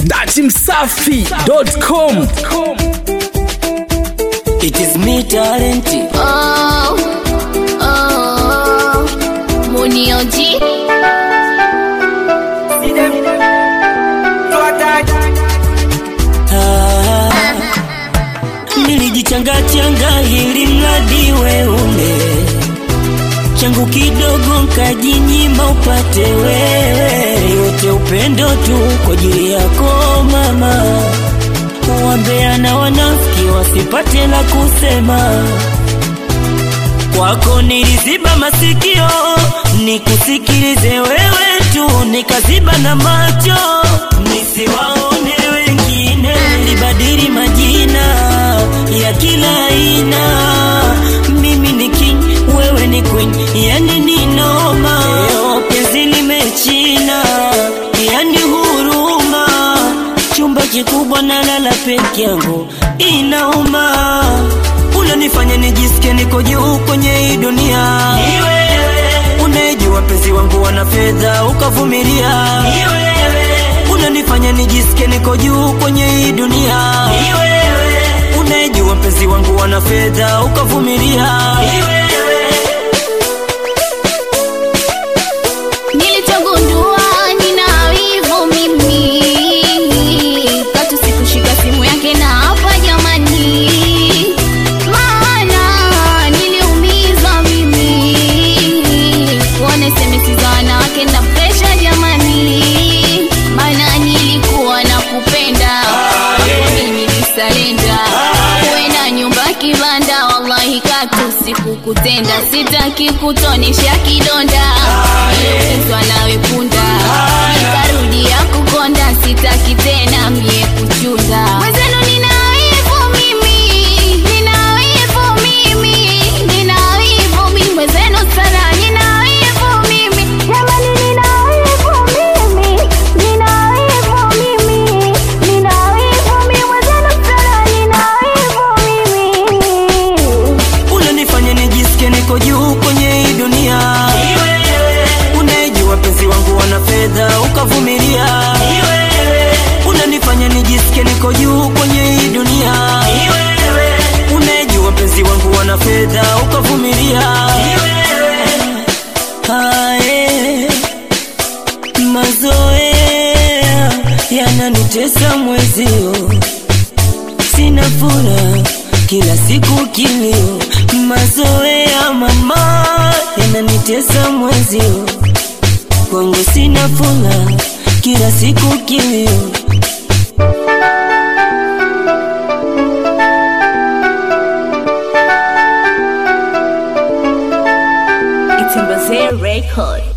datimsafi.com It is me talent. Oh, oh, Munioji. Ah, nilijichanga changa ili mradi weule changu kidogo nkajinyima upate wewe, yote upendo tu kwa ajili yako mama. Wambea na wanafiki wasipate la kusema kwako niliziba masikio nikusikilize wewe tu, nikaziba na macho nisiwaone wengine. Nilibadili majina ya kila aina, mimi ni king, wewe ni queen, yani ni noma. Leo penzi limechina, yani huruma, chumba kikubwa nalala peke yangu, inauma unanifanya nijisikie niko juu kwenye hii dunia. Unajua penzi wangu wana fedha ukavumilia. Unanifanya nijisikie niko juu kwenye hii dunia. Unajua penzi wangu wana fedha ukavumilia. Nilichogundua nina wivu mimi, katu sikushika simu yake na hapa jamani, maana niliumizwa mimi, kuona SMS za wanawake na presha jamani, maana nilikuwa nakupenda, mimi nilisalenda, uwe na nyumba kibanda, wallahi katu sikukutenda, sitaki kutonesha kidonda niliumizwa nawe punda, nikarudia kukonda, sitaki tena mie kuchunda. Mwenzenu nina wivu mimi, nina wivu mimi, nina wivu mimi, mwenzenu sana nina wivu mimi, jamani nina wivu mimi, nina wivu mimi, nina wivu mimi, mwenzenu sana nina wivu mimi. Unanifanya nijisikie niko juu kwenye hii dunia. Unajua penzi wangu wana fedha ukavumilia. Unanifanya nijisikie niko juu kwenye hii dunia. Unajua penzi wangu wana fedha ukavumilia. Hae, mazoea yananitesa mwezio sina furaha kila siku kilio, mazoea mama yananitesa mwezio, kwangu sina furaha kila siku kilio. It's a Record.